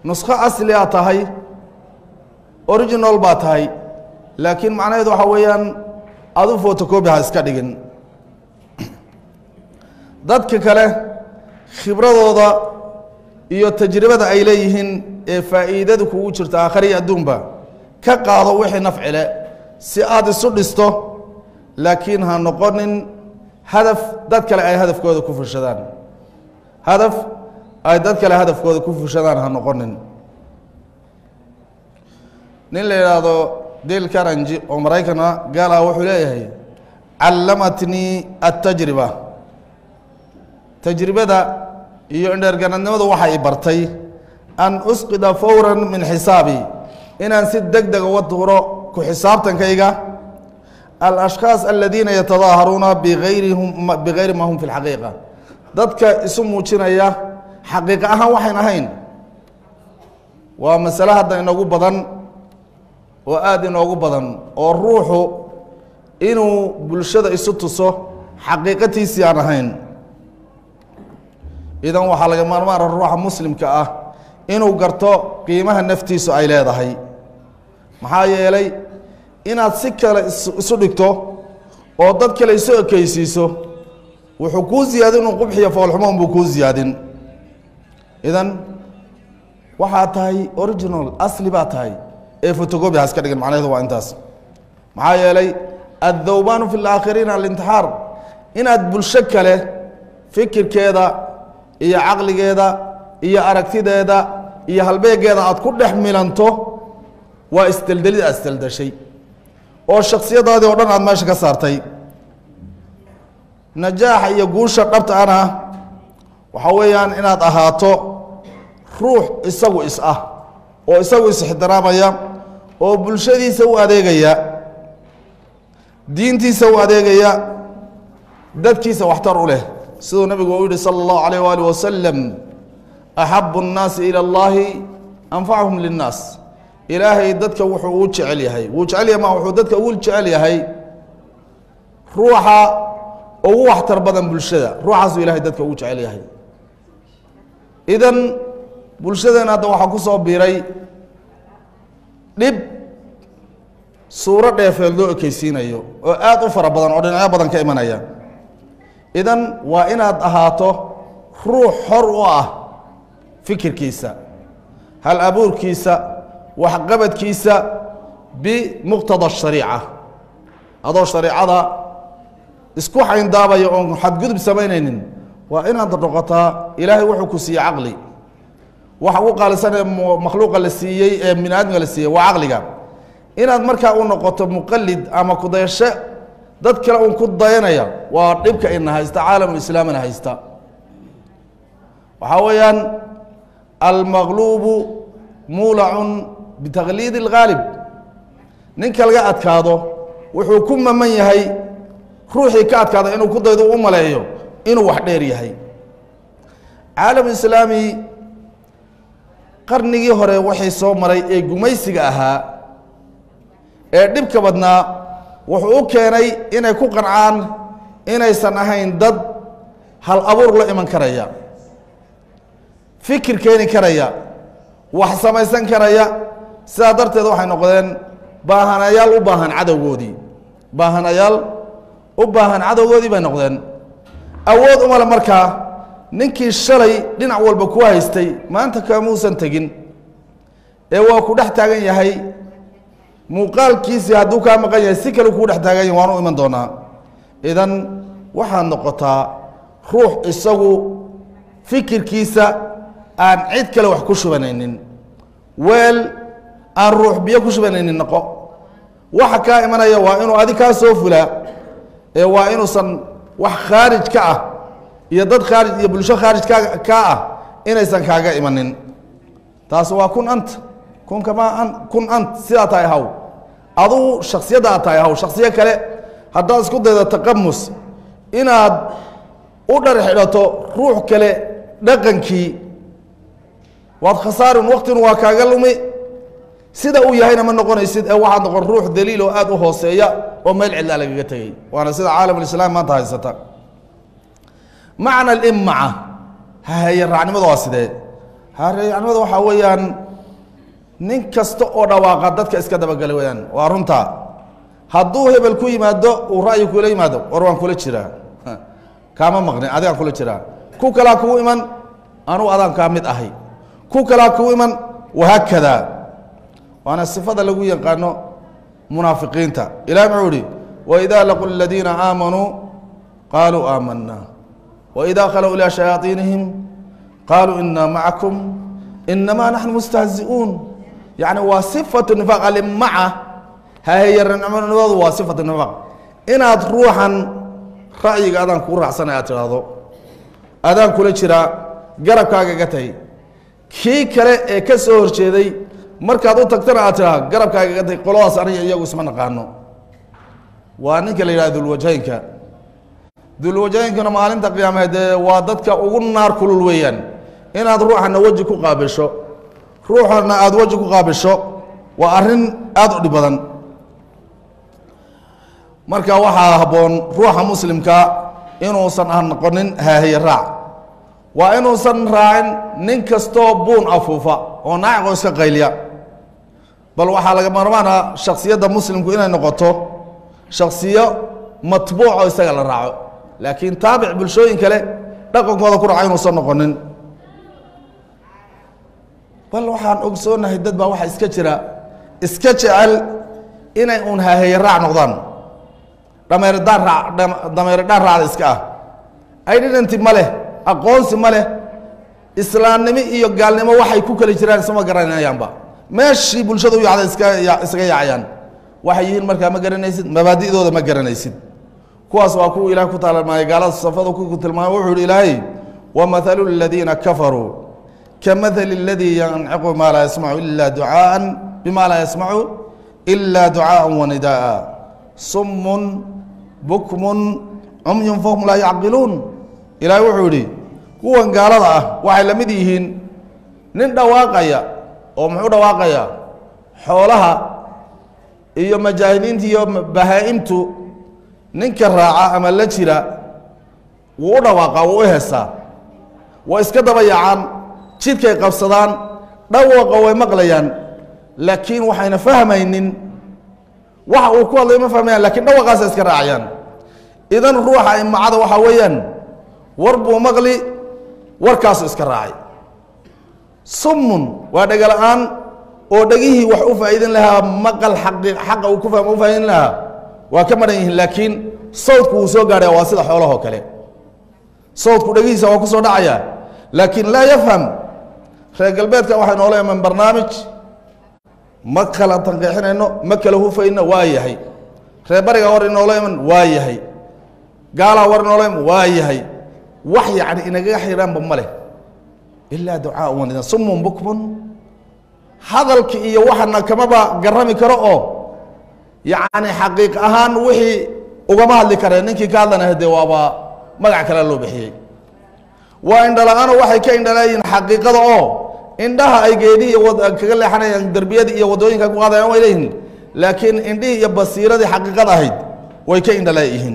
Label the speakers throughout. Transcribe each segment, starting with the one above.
Speaker 1: nuskho asli a tahay original baa tahay laakiin macnaheedu waxaa weeyaan adu fotocobi ha iska dhigin dadka kale khibradooda iyo tajribada ay leeyihiin ee faa'iidada kugu jirta aakhariya adduunba ka qaado wixii nafcile si aada isu dhisto laakiin ha noqonin hadaf dad kale ay hadafkooda ku fushadaan hadaf ay dad kale hadafkooda ku fushadaan ha noqonin nin la yidhaahdo dale karanji oo maraykana gaal ah wuxuu leeyahay callamatnii attajriba tajribada iyo indheerganadnimadu waxay bartay an usqida fawran min xisaabi inaan si deg deg uga tuuro ku xisaabtankayga alashkhaas aladiina yatadaaharuuna bigayrihum bigayri ma hum fi lxaqiiqa dadka isu muujinaya xaqiiqa ahaan waxayn ahayn waa masale hadda inoogu badan oo aada inoogu badan oo ruuxu inuu bulshada isu tuso xaqiiqatiisii aan ahayn idan waxaa laga maarmaara ruuxa muslimka ah inuu garto qiimaha naftiisu ay leedahay maxaa yeelay inaad si kale isu dhigto oo dad kale isu ekeysiiso wuxuu kuu ziyaadin un qubxiyo foolxumoon buu kuu ziyaadin idan waxaa tahay original asli baa tahay ee fotocobi ha iska dhigin macnaheedu waa intaas maxaa yeelay addawbaanu fi laakhiriina alintixaar inaad bulsho kale fikirkeeda iyo caqligeeda iyo aragtideeda iyo halbeegeeda aad ku dhex milanto waa isdeldelid aad isdeldeshay oo shaksiyadaadii oo dhan aad meesha ka saartay najaaxa iyo guusha dhabta ana waxaa weeyaan inaad ahaato ruux isagu is ah oo isagu is-ixtiraamaya oo bulshadiisa u adeegaya diintiisa u adeegaya dadkiisa waxtar u leh siduu nabigu u yihi salى اllahu alayh waalih wasalam axabu الnaasi ilى اllahi anfachum linnaas ilaahay dadka wuxuu u jecel yahay wuu jecel yahay ma wuxuu dadka ugu jecel yahay ruuxa ugu waxtar badan bulshada ruuxaasuu ilahay dadka ugu jecel yahay idan bulshadeena hadda waxaa ku soo biiray dhib suuro dheefeed loo ekeysiinayo oo aada u fara badan oo dhinacyo badan ka imanaya idan waa inaad ahaato ruux xor u ah fikirkiisa hal abuurkiisa waxqabadkiisa bimuqtada shariica adoo shareicada isku xayndaabaya oon xadgudub samaynaynin waa inaad noqotaa ilaahay wuxuu ku siiyey caqli waxa ugu qaalisanee makhluuqa la siiyey ee bini aadmiga la siiyey waa caqliga inaad markaa u noqoto muqalid ama kudayasho dad kale uun ku dayanaya waa dhibka ina haysta caalamulislaamina haysta waxaa weeyaan almaqluubu muulacun bitaqliidi اlgaalib ninka laga adkaado wuxuu ku maman yahay ruuxii ka adkaada inuu ku daydo u maleeyo inuu wax dheer yahay caalamu islaami qarnigii hore waxay soo maray ee gumaysiga ahaa ee dhibka badnaa wuxuu u keenay inay ku qancaan inaysan ahayn dad hal abuur la iman karaya fikir keeni karaya wax samaysan karaya sidaa darteed waxay noqdeen baahanayaal u baahan cadowgoodii baahanayaal u baahan cadowgoodii bay noqdeen awood umale markaa ninkii shalay dhinac walba ku haystay maanta kaamuusan tegin ee waa ku dhex taagan yahay muuqaalkiisii hadduu kaa maqan yahay si kale kuu dhex taagan yahay waanu iman doonaa idan waxaad noqotaa ruux isagu fikirkiisa aan cid kale wax ku shubanaynin weel aan ruux biyo ku shubanaynin noqo waxa kaa imanaya waa inuu adi kaa soo fulaa ee waa inuusan wax khaarij ka ah iyo dad khaarij iyo bulsho khaarij ka kaa ah inaysan kaaga imanin taas waa kun ant kun kamaa an kun ant sidaa tahay haw adugu shaksiyadda aad tahay haw shaksiyo kale haddaad isku daydo taqamus inaad u dhar xidhato ruux kale dhaqankii waad khasaarin waktin waa kaaga lumi sida uu yahayna ma noqonaysid ee waxaad noqon ruux daliil oo aada u hooseeya oo meel cidlaa lagaga tegey waana sida caalamulislaam maanta haysata macna alimmaca hahaye raacnimada waa sidee hareecnimada waxaa weeyaan nin kasta oo dhawaaqa dadka iska dabagala weyaan waa runta hadduu hebel ku yimaado uu ra'yi kula yimaado war waan kula jiraa kaama maqnin adigaan kula jiraa ku kalaa kugu iman anugu adaan kaa mid ahay ku kalaa kugu iman wahaakada waana sifada lagu yaqaano munaafiqiinta ilahi muxuu ihi waidaa laqu ladiina aamanuu qaaluu aamanaa waidaa khalow ilaa shayaaiinihim qaaluu inaa macakum inamaa naxnu mustahzi'uun yani waa sifatu nifaaq alimaca haheyaranimadu waa sifatu nifaaq inaad ruuxan ra'yiga adaan kuu raacsanay aad tidhaahdo adaan kula jiraa garabkaaga ga tahay kii kale ee ka soo horjeeday markaad u tagtana aad tidhaha garabkaaga ga tahay qoladaas aniga iyagu isma naqaano waa ninka la yidhaha dulwajaynka dulwajaynkana maalinta qiyaameed ee waa dadka ugu naar kulul weeyaan inaad ruuxana weji ku qaabisho ruuxana aada weji ku qaabisho waa arrin aada u dhib badan marka waxaa habboon ruuxa muslimka inuusan ah noqonin haahiye raac waa inuusan raacin nin kastoo buun afuufa oo naaciqoo iska qayliya bal waxaa laga marmaana shaksiyadda muslimku inay noqoto shaksiyo matbuuco isaga la raaco laakiin taabic bulshooyin kale dhaqankooda ku raca inuusan noqonin bal waxaan ogsoonahay dad baa waxaa iska jira iska jecel inay uun haaheeye raac noqdaan dhameerdaan raa dameerdhaan raacda iska ah identity ma leh aqoonsi ma leh islaamnimo iyo gaalnimo waxay ku kala jiraan isma garanayaanba meeshii bulshada u yacda iska isaga yaacayaan waxay yihiin markaa ma garanaysid mabaadi'dooda ma garanaysid kuwaas waa kuwa ilaah ku taalmaaya gaalada safada ku tilmaamay wuxuu ihi ilaahay wamahalu ladiina kafaruu kamahali اladii yanciqu maa laa yasmacu ila ducaaan bima laa yasmacu ila ducaaءa wanidaءa sumun bukmun cumyun fahum laa yacqiluun ilaahay wuxuu yihi kuwan gaalada ah waxay la mid yihiin nin dhawaaqaya oo muxuu dhawaaqaya xoolaha iyo majaahidiinta iyo bahaa-imtu ninka raaca ama la jira wuu u dhawaaqaa wuu u heesaa way iska daba yaacaan jidkay qabsadaan dhawaqa way maqlayaan laakiin waxayna fahmaynin waxa uu ku hadlay ma fahmayaan lakiin dhawaqaasa iska raacayaan idan ruuxa imacada waxaa weeyaan war buu maqli warkaasu iska raacay summun waa dhegala-aan oo dhegihii wax u faa'iidin lahaa maqal aqi xaqa uu ku fahma u faa'iidin lahaa waa ka maran yihiin laakiin sawdku wuu soo gaadhaya waa sida xoolahoo kale sawdku dhegihiisa waa ku soo dhacaya laakiin laa yafham reer galbeedka waxay noola iman barnaamij ma kala tanqeexinayno ma kala hufayno waa yahay reer bariga war inoola iman waa yahay gaalaa war inoola iman waa yahay wax yacni inagaga xiraanba ma leh ilaa ducaa wanida sumun bukmun hadalki iyo waxana kamaba garami karo oo yacni xaqiiq ahaan wixii ugama hadli kareen ninkii ka hadlana dee waaba magac kale loo bixiyey waa indhala-aano waxay ka indhalaayihiin xaqiiqada oo indhaha ay geedihii kaga leexanayaan derbiyadii iyo waddooyinka ku qaadayaan way leeyihiin laakiin indhihii iyo basiiradii xaqiiqada ahayd way ka indhalaayihiin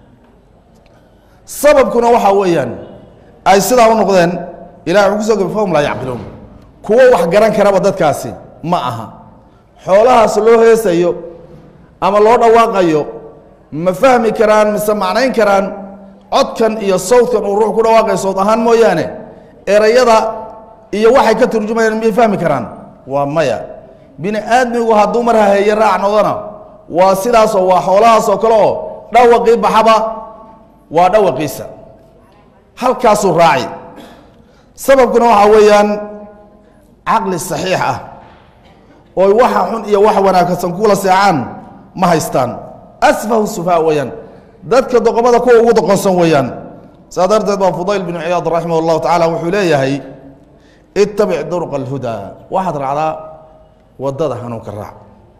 Speaker 1: sababkuna waxaa weeyaan ay sidaa u noqdeen ilahi wuxuu kusoo gabi fahum laa yacqiluun kuwo wax garan karaba dadkaasi ma aha xoolahaas loo heesayo ama loo dhawaaqayo ma fahmi karaan mise macnayn karaan codkan iyo sawdkan uu ruux ku dhawaaqayo sawd ahaan mooyaane erayada iyo waxay ka turjumayaan miyay fahmi karaan waa maya bini aadmigu hadduu mar haheeye raac noqdona waa sidaasoo waa xoolahaasoo kale oo dhawaqii baxaba waa dhawaqiisa halkaasuu raaci sababkuna waxaa weeyaan caqli saxiix ah ooy waxa xun iyo wax wanaagsan kula seecaan ma haystaan asfahu sufaa weeyaan dadka doqomada kuwa ugu doqonsan weeyaan saa darteed baa fudayl binu ciyaad raximah اllahu tacaala wuxuu leeyahay itabic durqa اlhudaa waxaad raacdaa wadada hanuunka raac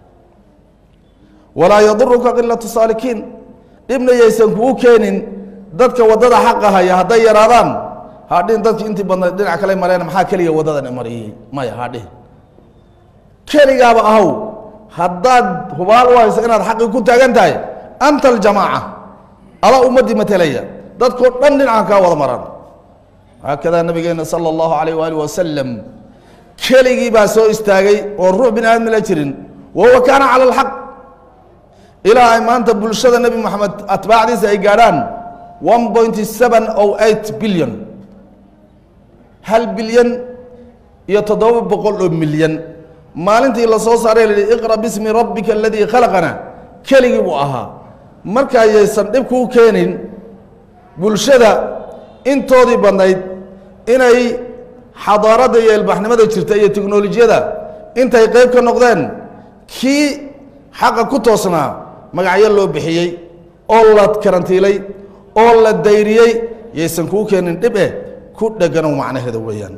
Speaker 1: walaa yaduruka qilatu saalikiin dhibna yaysan kugu keenin dadka wadada xaqa haya hadday yaraadaan hadhin dadki intii badnayd dhinac kale mareen maxaa keliya wadadan mariyey maya hadhihin keligaaba ahow haddaad hubaal u hayso inaad xaqii ku taagan tahay anta aljamaaca ala ummaddii matelaya dadkoo dhan dhinacan kaa wada maraan haakadaa nabigeena sala allahu alayh waali wasalam keligii baa soo istaagay oo ruux bini aadmi la jirin wa huwa kaana cala alxaq ilaa ay maanta bulshada nebi moxamed atbaacdiisa ay gaadhaan one point seven o eight billion hal bilyan iyo toddoba boqol oo milyan maalintii la soo saaray la yihi iqra bismi rabbika aladii khalaqana keligii buu ahaa markaayaysan dhib kuu keenin bulshada intoodii badnayd inay xadaaradda iyo ilbaxnimada jirta iyo teknolojiyada intay qayb ka noqdeen kii xaqa ku toosnaa magacyo loo bixiyey oo la karantiilay oo la dayriyey yaysan kuu keenin dhib eh ku dheganow macnaheeda weeyaan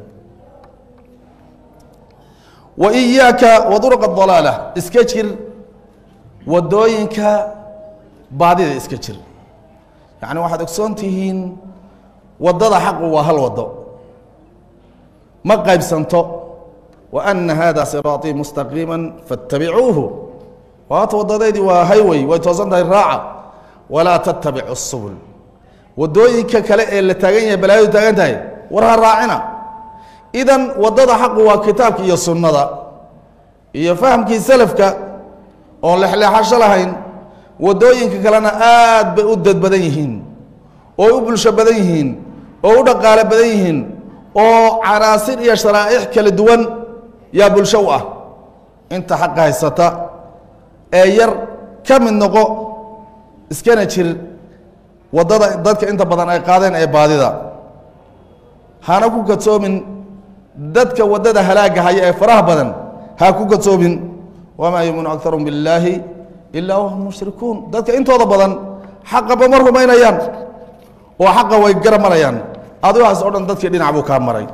Speaker 1: wa iyaaka wa duruqa dalaala iska jir wadooyinka baadida iska jir yacni waxaad ogsoon tihiin waddada xaqu waa hal waddo ma qaybsanto wa ana hada siraaطii mustaqiima faاtabicuuhu waata waddadeydii waa highway way toosan tahay raaca walaa tattabicu الsubul waddooyinka kale ee la taagan yahay balaayadu taagan tahay war ha raacina idan waddada xaqu waa kitaabka iyo sunnada iyo fahamkii selafka oon lexleexasho lahayn waddooyinka kalena aad bay u dad badan yihiin oo u bulsho badan yihiin oo u dhaqaalo badan yihiin oo canaasir iyo sharaa'ic kala duwan yaa bulsho u ah inta xaqa haysata ee yar ka mid noqo iskana jir waddada dadka inta badan ay qaadeen ee baadida hana ku kadsoomin dadka waddada halaagga haya ee faraha badan ha ku kadsoomin wamaa yuminu akarum billaahi ilaa wahum mushrikuun dadka intooda badan xaqaba ma rumaynayaan oo xaqa way garamarayaan adigaas o dhan dadkii dhinac buu kaa maray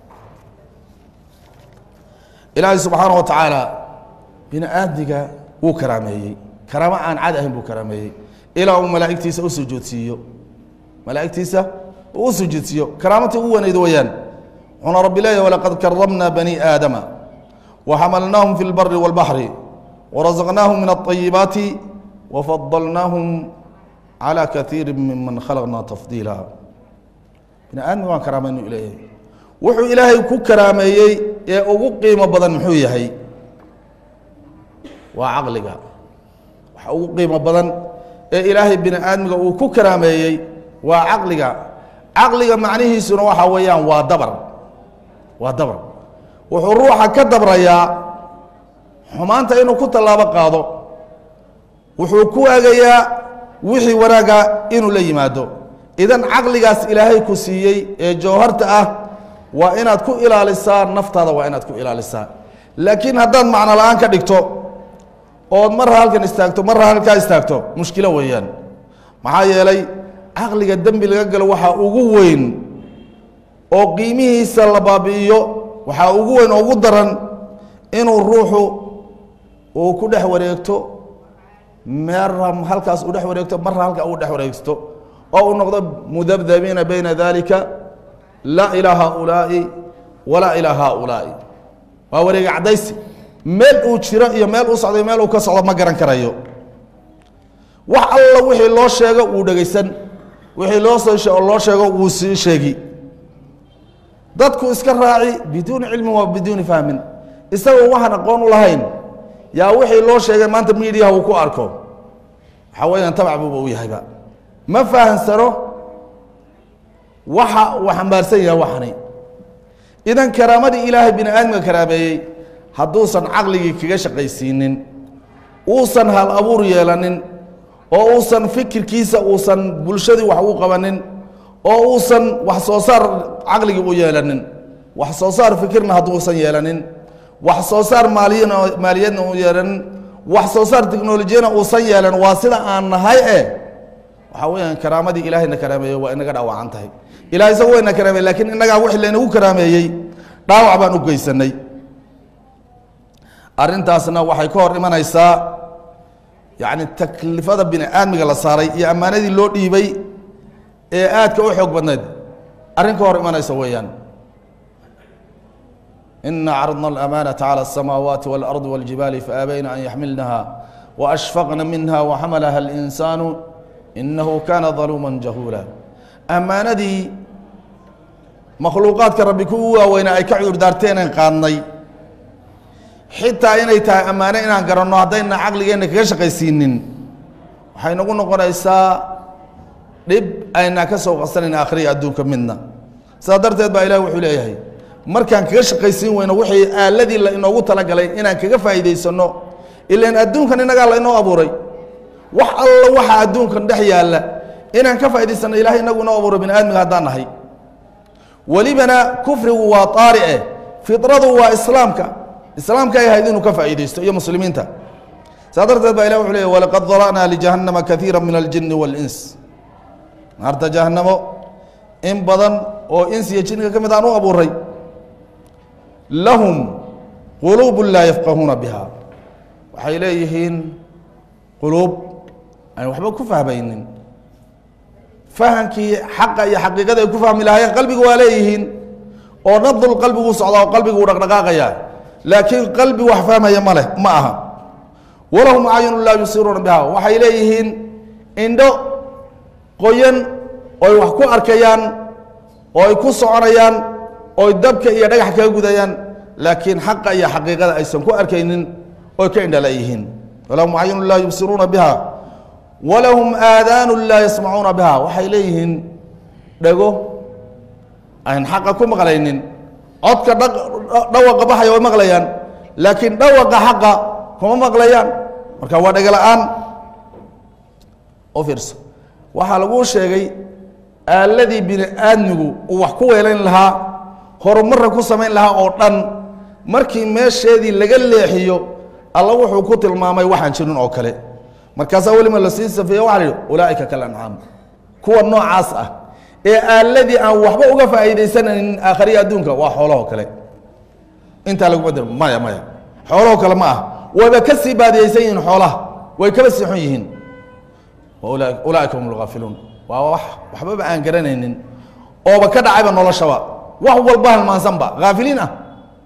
Speaker 1: ilaahay subxaana wa tacaala bini aadmiga wuu karaameeyey karaamo aan cad ahayn buu karaameeyey ilaa uu malaa'igtiisa u sujuudsiiyo malaa'igtiisa uu u sujuudsiiyo karaamatii ugu wanayd weeyaan wuxuuna rabbi leeyahy walaqad karamna bani aadama وxmlnaahم في الbr والبحر ورزqناahم من الطيبaaت وفضلناahم عlى kaثيir miman khalqna تfضيila bini aadmiga waan karaamaynu leeyahay wuxuu ilaahay ku karaameeyey ee ugu qiimo badan muxuu yahay waa caqliga waxa ugu qiimo badan ee ilaahay bini aadmiga uu ku karaameeyey waa caqliga caqliga macnihiisuna waxa weeyaan waa dabr waa dabr wuxuu ruuxa ka dabrayaa xumaanta inuu ku tallaabo qaado wuxuu ku waagayaa wixii wanaaga inuu la yimaado idan caqligaas ilaahay ku siiyey ee jawharta ah waa inaad ku ilaalisaa naftaada waa inaad ku ilaalisaa laakiin haddaad macno la-aan ka dhigto ood marra halkan istaagto marra halkaa istaagto mushkilo weeyaan maxaa yeelay caqliga dembi laga galo waxaa ugu weyn oo qiimihiisa la baabi'iyo waxaa ugu weyn oo ugu daran inuu ruuxu uu ku dhex wareegto mera halkaas uu dhex wareegto marra halka uu dhex wareegsto oo uu noqdo mudabdabiina bayna dalika laa ilaa haaulaa'i walaa ilaa haaulaa'i waa wareega caddaysi meel uu jiro iyo meel uu socdo meel uu ka socdo ma garan karayo wax alla wixii loo sheego wuu dhegaysan wixii loo soo loo sheego wuu sii sheegi dadku iska raaci biduuni cilmin waa biduuni fahmin isagoo waxaan aqoon u lahayn yaa wixii loo sheegay maanta midiyaha uu ku arko waxaa weeyaan tabac buuba u yahayba ma fahansano waxa uu xambaarsan yahay waxani idan karaamadii ilaahay bini aadamka karaameeyey hadduusan caqligii kaga shaqaysiinin uusan hal abuur yeelanin oo uusan fikirkiisa uusan bulshadii wax ugu qabanin oo uusan wax soo saar caqligii u yeelanin wax soo saar fikirna hadduusan yeelanin wax soo saar maaliyan maaliyadna u yeelanin wax soo saar teknolojiyana uusan yeelan waa sida aan nahay e waxaa weyaan karaamadii ilaahayna karaameeyey waa inaga dhaawacan tahay ilahay isaga wayna karaameeye lakiin innagaa wixii laynagu karaameeyey dhaawac baan u geysanay arrintaasna waxay ka hor imanaysaa yacni taklifada bini aadmiga la saaray iyo ammaanadii loo dhiibay ee aadka u xoog badnayd arrin ka hor imanaysa weeyaan ina cradna alamaanata calى الsamaawaati wاlardi wاljibaali faabayna an yaxmilnaha waashfaqna minha waxamalaha اlinsaanu inahu kana daluuma jahuula ammaanadii makhluuqaadka rabbi kuwu waaweynaa ay ka cudur daarteenan qaadnay xitaa inay tahay ammaano inaan garanno haddayna caqligeenna kaga shaqaysiinin waxay nagu noqonaysaa dhib aynaa ka soo qasanayn akhriya adduunka midna sidaa darteed baa ilahi wuxuu leeyahay markaan kaga shaqaysiin weyno wixii aaladii la inoogu talagalay inaan kaga faa'iidaysanno ilaan adduunkan innagaa la inoo abuuray wax alla waxa adduunkan dhex yaalla inaan ka faa'idaysano ilahay inagu inoo abuuray bini aadmiga haddaan nahay welibana kufrigu waa taarice fidradu waa islaamka islaamka ay ahayd inuu ka faa'iidaysto iyo muslimiinta saa darteed baa ilah wuxuu leeyahy walaqad dara'naa lijahannama kaiira min aljini waاlins naarta jahannamo in badan oo ins iyo jinka ka mid aan u abuuray lahum quluubu laa yafqahuuna biha waxay leeyihiin quluub aan waxba ku fahmaynin fahamkii xaqa iyo xaqiiqada ay ku fahmi lahaayeen qalbigu waa leeyihiin oo nadul qalbigu socdaa oo qalbigu u dhaqdhaqaaqaya laakiin qalbi wax fahmaya ma leh ma aha walahum acyunu laa yusiruuna biha waxay leeyihiin indho qoyan oy wax ku arkayaan oo ay ku soconayaan oy dabka iyo dhagax kaga gudayaan laakiin xaqa iyo xaqiiqada aysan ku arkaynin oy ka indhala yihiin walahum acyunu laa yubsiruuna biha walahum aadaanu laa yasmacuuna biha waxay leeyihiin dhego aan xaqa ku maqlaynin codka dhawaqa baxaya way maqlayaan laakiin dhawaqa xaqa kuma maqlayaan marka waa dhego la-aan u fiirso waxaa laguu sheegay aaladii bini aadmigu uu wax ku weelayn lahaa horumarra ku samayn lahaa oo dhan markii meesheedii laga leexiyo alla wuxuu ku tilmaamay waxaan jirin oo kale markaasaa welima lasii safeeye waxa la yidhi ulaa'ika kal ancaam kuwa noocaas ah ee aaladii aan waxba uga faa'iidaysanaynin aakhariya adduunka waa xoolahoo kale intaa laguma dir maya maya xoolahoo kale ma ah wayba ka sii baadiyeysan yihiin xoolaha way kaba sii xun yihiin ulaaika hum lgaafiluun waa wax waxbaba aan garanaynin ooba ka dhacayba noloshaba wax walba halmaansanba haafiliin ah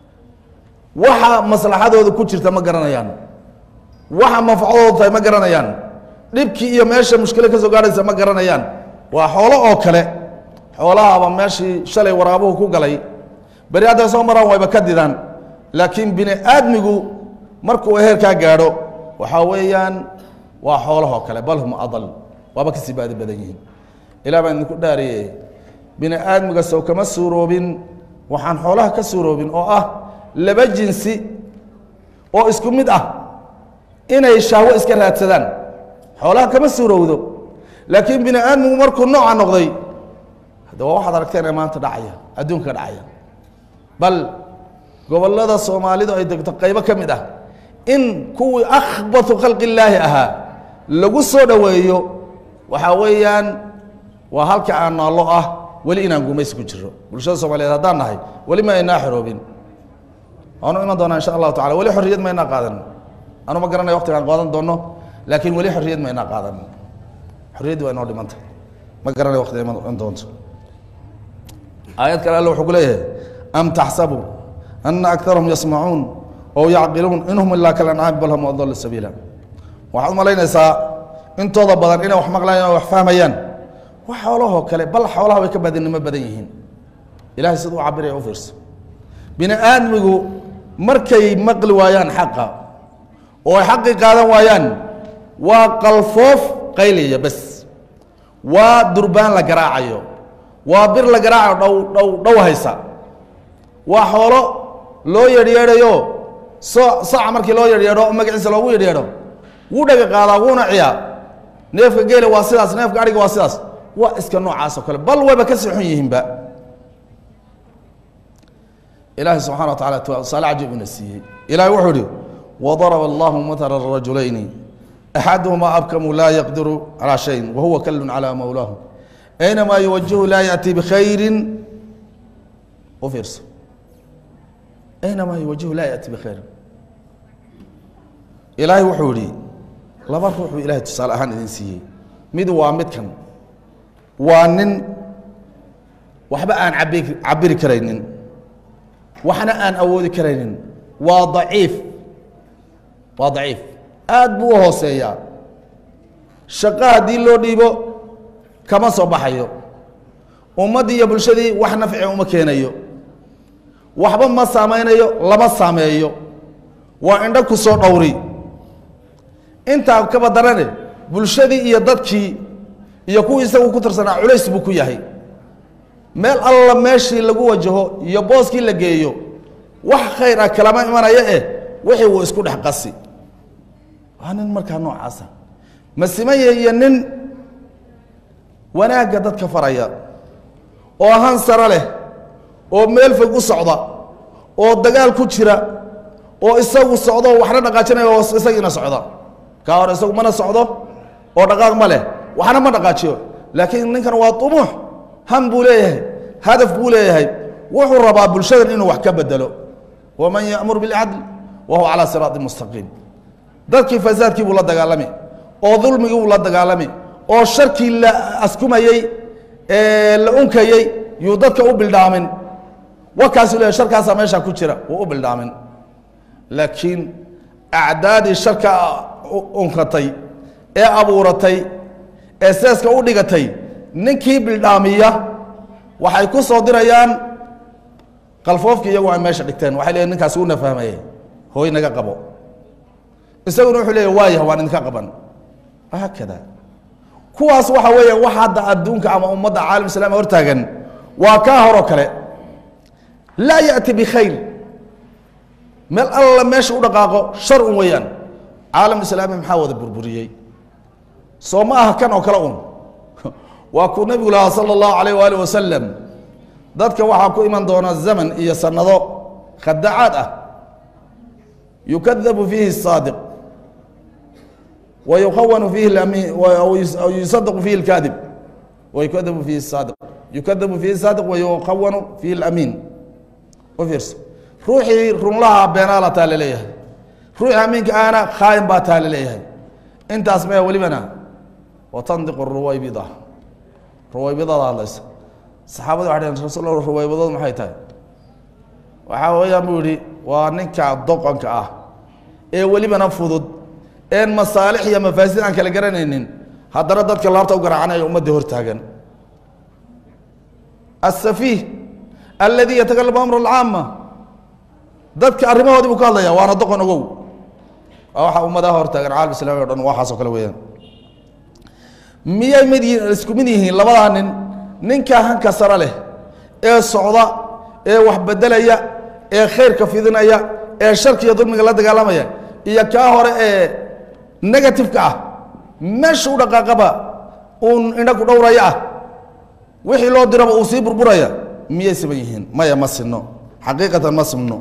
Speaker 1: waxa maslaxadooda ku jirta ma garanayaan waxa manfacadoodu tahay ma garanayaan dhibkii iyo meesha mushkilo ka soo gaarhaysa ma garanayaan waa xoolo oo kale xoolahaaba meeshii shalay waraabuhu ku galay beri hadday soo maraan wayba ka didaan laakiin bini aadmigu markuu heerkaa gaadho waxaa weeyaan waa xoolahoo kale bal hum adal waaba kasii baadi badan yihiin ilah baan idinku dhaariye bini aadmiga sow kama suuroobin waxaan xoolaha ka suuroobin oo ah laba jinsi oo isku mid ah inay shahwo iska raadsadaan xoolaha kama suurowdo laakiin bini aadmigu markuu nooca noqday hadda waa waxaad aragteen ee maanta dhacaya adduunka dhacaya bal gobollada soomaalidu ay degto qaybo ka mid ah in kuwii akhbatu khalqi illaahi ahaa lagu soo dhoweeyo waxaa weeyaan waa halka aan naallo ah weli inaan gumaysi ku jiro bulshada soomaaliyeed haddaan nahay weli ma aynaa xoroobin waanu iman doonaa insha allahu tacala weli xorriyad ma ynaa qaadan anu ma garanaya waqtigaan qaadan doono laakiin weli xorriyad ma ynaa qaadan xorriyaddii waa inoo dhimanta ma garanaya waqtiga iman doonto aayad kale alle wuxuu ku leeyahay am taxsabu ana akarahum yasmacuun oo yacqiluun in hum ilaa kalancaami bal hum adallu sabiila waxaad umalaynaysaa intooda badan inay wax maqlayaan o wax fahmayaan wax xoolahoo kale bal xoolaha way ka badinimo badan yihiin ilahay siduu u cabiraya u fiirso bini aadmigu markay maqli waayaan xaqa oo ay xaqii qaadan waayaan waa qalfoof qaylaya bes waa durbaan la garaacayo waa bir la garaacayo dhow dhow dhow haysa waa xoolo loo yeedhyeedhayo so saca markii loo yeedhyeedho oo magaciisa loogu yeedhyeedho wuu dhaga qaadaa wuuna ciyaa neefka geela waa sidaas neefka adhiga waa sidaas waa iska noocaas oo kale bal wayba ka sii xun yihiinba ilaahay subxana wa tacala tusaale cajiib ina siiyey ilahay wuxuu ihi wadaraba allahu matala rajulayni axaduhumaa abkamu laa yaqdiru calaa shayin wahuwa kallun calaa mawlaahu aynamaa yuwajihu laa yaأti bikhayrin u fiirso aynamaa yuwajihu laa yaأti bikhayrin ilaahay wuxuu yihi laba ruux buu ilahay tusaale ahaan idin siiyey mid waa midkan waa nin waxba aan abi cabiri karaynin waxna aan awoodi karaynin waa daciif waa daciif aad buu u hooseeyaa shaqo haddii loo dhiibo kama soo baxayo ummaddii iyo bulshadii wax nafci uma keenayo waxba ma saameynayo lama saameeyo waa indho ku soo dhowri intaa kaba darane bulshadii iyo dadkii iyo kuwii isagu ku tirsanaa culays buu ku yahay meel alla meeshii lagu wajaho iyo booskii la geeyo wax khayr ah kalama imanayo eh wixii wuu isku dhex qasi waa nin markaa noocaasa masimaya iyo nin wanaagga dadka faraya oo han saro leh oo meel fog u socda oo dagaal ku jira oo isagu socdo waxna dhaqaajinaya oo isagiina socda kaa hore isagu mana socdo oo dhaqaaq ma leh waxna ma dhaqaajiyo laakiin ninkan waa umuux ham buu leeyahay hadaf buu leeyahay wuxuu rabaa bulshadan inuu wax ka bedelo waman yamur bilcadl wa huwa calaa siraati mustaqiim dadkii fasaadkii buu la dagaalami oo dulmigii buu la dagaalami oo sharkii la askumayey ee la unkayey yuu dadka u bildhaamin wakaasu leeyahy sharkaasaa meeshaa ku jira wuu u bildhaamin laakiin acdaadii sharka unkatay ee abuuratay ee seeska u dhigatay ninkii bildhaamiya waxay ku soo dirayaan qalfoofkii iyagu ay meesha dhigteen waxay leeyiin ninkaasi una fahmaye hooy naga qabo isaguna wuxuu leeyahy waayah waan idinka qaban haakada kuwaas waxa weeya wax hadda adduunka ama ummadda caalam islami hortaagan waa kaa horoo kale laa ya'ti bikhayr meel alla meesha u dhaqaaqo shar un weeyaan caalam islaami maxaa wada burburiyey soo ma aha kan oo kale un waa kuu nebigu lahaa sala allahu alayh waali wasalam dadka waxaa ku iman doona zaman iyo sanado khadacaad ah yukadabu fiihi الsaadiq wa yukhawanu fiihi اlamiin yusadaqu fiihi اlkaadib wa yukadabu fiihi الsaadiq yukadabu fiihi الsaadiq wa yukhawanu fiihi اlamiin u fiirso ruuxii runlaha beenaala taa laleeyahay ruuxii amiinka ahna khaayin baa taa laleeyahay intaas maya welibana watandiqu ruwaybida ruwaybidada hadlaysa saxaabada waxay dhaheen rasul ruwaybadoodu maxay tahay waxaa weeyaan buu yihi waa ninka doqonka ah ee welibana fudud een masaalix iyo mafaasid aan kala garanaynin haddana dadka laabta u garaacanaya ummadda hortaagan asafiih aladi yatakalamu amr alcaama dadka arrimahoodii buu ka hadlaya waana doqon ogow waa waxa ummadaha hortaagan caalam islami o dhan waxaasoo kale weeyaan miyay mid yihiin isku mid yihiin labadaa nin ninka hanka sare leh ee socda ee wax bedelaya ee khayrka fidinaya ee sharkiiyo dulmiga la dagaalamaya iyo kaa hore ee negativeka ah meesha u dhaqaaqaba uun indha ku dhowraya ah wixii loo diraba uu sii burburaya miyay siban yihiin maya ma sinno xaqiiqatan ma simno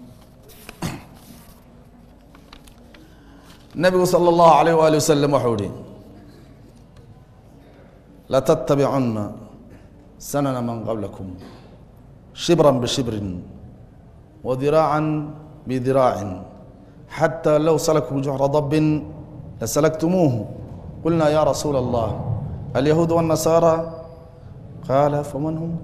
Speaker 1: nabigu salى اllahu alayh wali wasalam waxau ihi latattabicunna sanana man qablakum shibra bishibrin wadiraaca bidiraacin xatى low salakuu juxra dabin lasalktumuuhu qulna ya rasuula اllah alyahuud wالnasaara qaala faman hum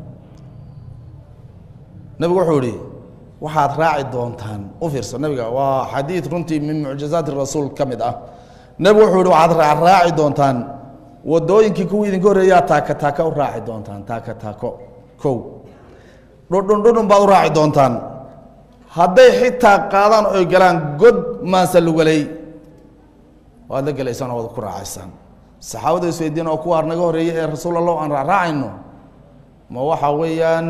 Speaker 1: nabigu wuxuu ihi waxaad raaci doontaan u fiirso nabiga waa xadiid runtii min mucjizaati rasuul ka mid ah nebigu wuxuu ihi waxaad raaci doontaan wadooyinkii kuwii idinka horreeyaa taaka taaka u raaci doontaan taaka taako kow dhudhun dhudhun baad u raaci doontaan hadday xitaa qaadaan oy galaan god maansa lugalay waad la gelaysaan oo waad ku raacaysaan saxaabada isweydiin oo kuwa naga horreeyey ee rasuul allah aan raacraacayno ma waxa weeyaan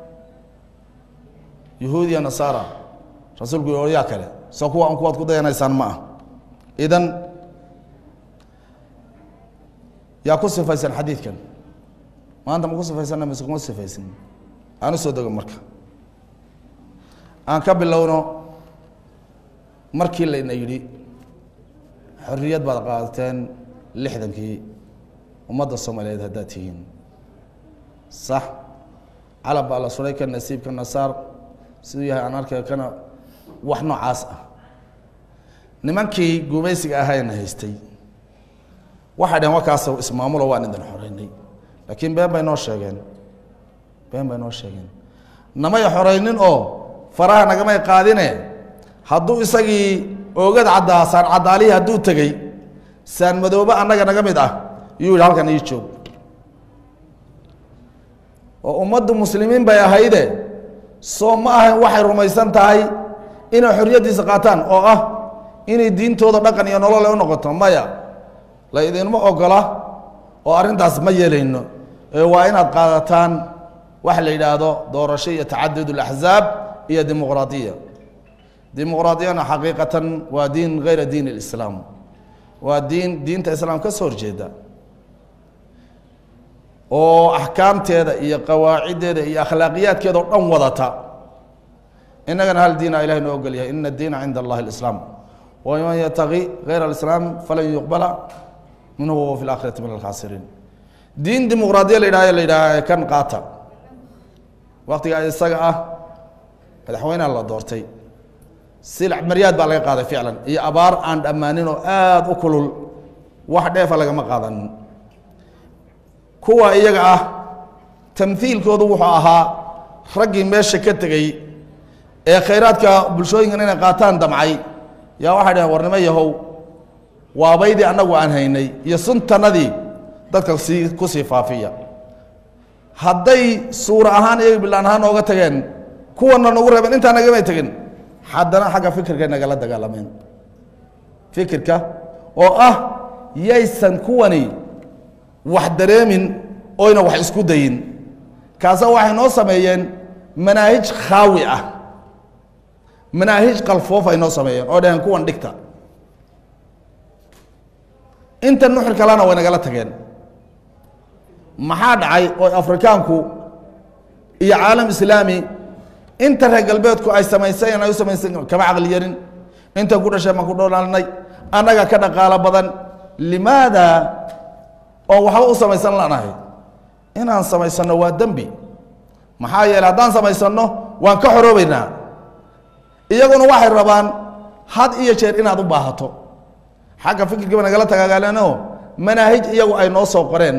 Speaker 1: yahuud iyo nasaara rasuulku yaa kale soo kuwa an kuwaad ku dayanaysaan ma ah idan yaa ku sifaysan xadiidkan maanta ma ku sifaysanna mise kuma sifaysan aan u soo dego marka aan ka bilowno markii layna yidhi xorriyad baad qaadateen lixdankii ummadda soomaaliyeed haddaad tihiin sax calab baa la suray ka nasiibka nasaar siduu yahay aan arkay kana wax noocaas ah nimankii gumaysiga ahayna haystay waxay dhaheen wakaas ismaamulo waan idin xoreynay laakiin been bay noo sheegeen been bay noo sheegeen namay xoreynin oo faraha nagamay qaadine hadduu isagii oogad caddaa saan caddaalihii hadduu tegey saan madoobe annaga naga mid ah yuu yidhi halkan ii joog oo ummaddu muslimiin bay ahayde soo ma ahayn waxay rumaysan tahay inay xorriyaddiisa qaataan oo ah inay diintooda dhaqan iyo nolole u noqoto maya la idinma ogola oo arrintaas ma yeelayno ee waa inaad qaadataan waxa la yidhaahdo doorasho iyo tacadud اlaxzaab iyo dimuqraadiya dimuqraadiyana xaqiiqatan waa diin gayra diin اlislaam waa diin diinta islaam ka soo horjeeda oo axkaamteeda iyo qawaaciddeeda iyo akhlaaqiyaadkeeda oo dhan wadata innagana hal diina ilahay noo ogol yahay ina diina cinda allahi اlislaam waman yataqi gayra alislaam falan yuqbala minhu wahuwa fi اlaakhirati min alkhaasiriin diin dimuqraadiya la yidhahyo la yidhaha kan qaata waktiga isaga ah madaxweyneha la doortay silac maryaad baa laga qaaday ficlan iyo abaar aan dhammaanin oo aada u kulul wax dheefa lagama qaadanin kuwa iyaga ah tamhiilkoodu wuxuu ahaa raggii meesha ka tegey ee khayraadka bulshooyinkan inay qaataan damcay yaa waxay dhaheen warnimo yahow waabaydii annagu aan haynay iyo suntanadii dadka sii ku sii faafiya hadday suura ahaan iyaga bilaan ahaan nooga tageen kuwana nagu reebeen intaa nagamay tegin haddana xagga fikirkay nagala dagaalameen fikirka oo ah yaysan kuwani wax dareemin oyna wax isku dayin kaasa waxay noo sameeyeen manaahij khaawi ah manaahij qalfoof ay noo sameeyeen oo dhaheen kuwan dhigta inta nuxur kalena way nagala tageen maxaa dhacay oo afrikaanku iyo caalam islaami inta reer galbeedku ay samaysayeen ay u samaysa kama caqli yarin inta ku dhasheen baan ku dhoolaalnay annaga ka dhaqaalo badan limaada oo waxba u samaysan lanahay inaan samaysanno waa dembi maxaa yeeley haddaan samaysanno waan ka xoroobeynaa iyaguna waxay rabaan had iyo jeer inaad u baahato xagga fikirkiiba nagala tagaagaaleenoo manaahij iyagu ay noo soo qoreen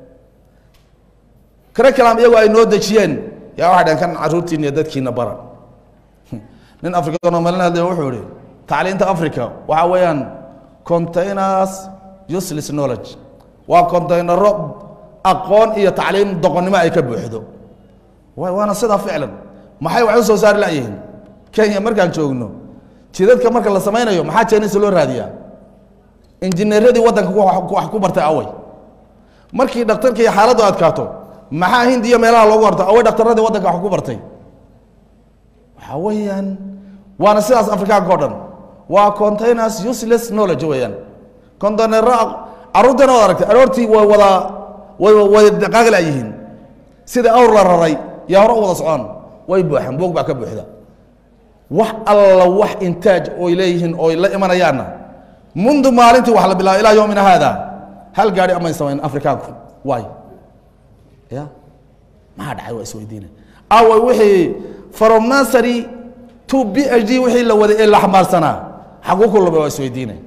Speaker 1: curriculum iyagu ay noo dejiyeen yaa waxay dhaheen kan caruurtiina iyo dadkiina bara nin afrikaanoo malin hadlaya wuxuu ihi tacliinta africa waxaa weeyaan containers useless knowledge waa contaynaro aqoon iyo tacliim doqonnimo ay ka buuxdo waana sidaa ficlan maxay wax u soo saari layihiin kenya markaan joogno jidadka marka la samaynayo maxaa jeenisa loo raadiyaa injineeradii waddanka wax ku bartay away markii dhakhtarka iyo xaaladdu adkaato maxaa hindiya meelaha loogu horto away dhakhtaradii waddanka wax ku bartay waxaa weeyaan waana sidaas afrikaanka o dhan waa containers useless knowledge weeyaan containero carruurtana waad aragtay aroortii way wada way way dhaqaaqla yihiin sida awr la raray yaa hore u wada socon way buuxaan boog baa ka buuxda wax alla wax intaaj oy leeyihiin oy la imanayaanna mundu maalintii wax la bilaabo ilaa yowmina haada hal gaari amay samayn afrikaanku waay ya maxaa dhacay waa isweydiina awa wixii from nursery to b h d wixii la waday ee la xamaarsanaa xaguu ku lumay waa isweydiina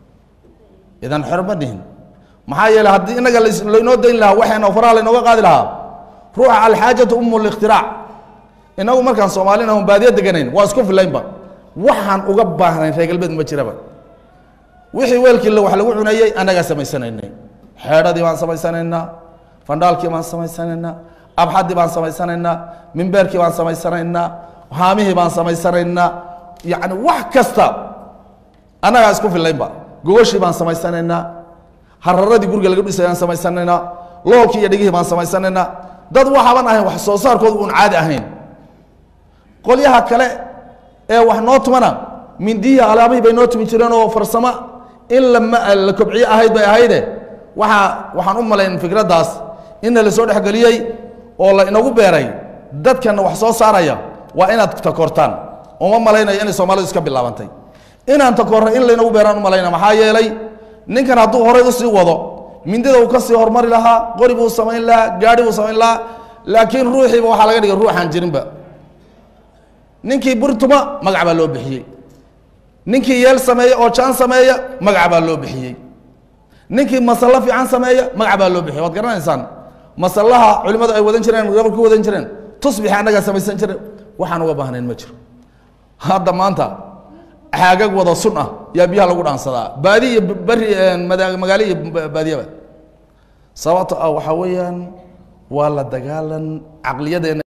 Speaker 1: idan xor ma dhihin maxaa yeeley haddii inaga laynoo dayn lahaa waxayna faraha laynooga qaadi lahaa ruuxa alxaajatu umu likhtirac inagu markaan soomaalina un baadiya deganayn waa isku filaynba waxaan uga baahnayn reer galbeed ma jiraba wixii weelkii wax lagu cunayey annagaa samaysanaynay xeedhadii baan samaysanaynaa fandhaalkii baan samaysanaynaa abxaddii baan samaysanaynaa mimbeerkii baan samaysanaynaa haamihii baan samaysanaynaa yacni wax kasta annagaa isku filaynba gogoshii baan samaysanaynaa hararadii guriga laga dhisayaan samaysanaynaa loolkii iyo dhegihii baan samaysanaynaa dad waxaaban ahayn wax soo saarkooda uun caadi ahayn qolyaha kale ee wax noo tumana mindiyihii alaabihii bay noo tumi jireen oo farsamo in la kobciye ahayd bay ahayde waaa waxaan u malayn fikraddaas inna la soo dhexgeliyey oo la inagu beeray dadkana wax soo saaraya waa inaad takortaan uma malaynayo inay soomaalidu iska bilaabantay inaan takorray in laynagu beeraan u malayna maxaa yeelay ninkan hadduu horay usii wado mindida uu ka sii hormari lahaa qori buu samayn lahaa gaari buu samayn lahaa laakiin ruuxiiba waxaa laga dhigay ruuxaan jirinba ninkii burtuma magac baa loo bixiyey ninkii yeel sameeya oo jaan sameeya magac baa loo bixiyey ninkii masallo fiican sameeya magac baa loo bixiyey waad garanaysaan masallaha culimmadu ay wadan jireen gabal ku wadan jireen tusbixi annagaa samaysan jire waxaan uga baahnayn ma jiro hadda maanta xaagag wada sun ah yaa biyaha lagu dhaansadaa baadi iyo beri magaalo iyo baadiyaba sababto ah waxaa weeyaan waa la dagaalan caqliyadeena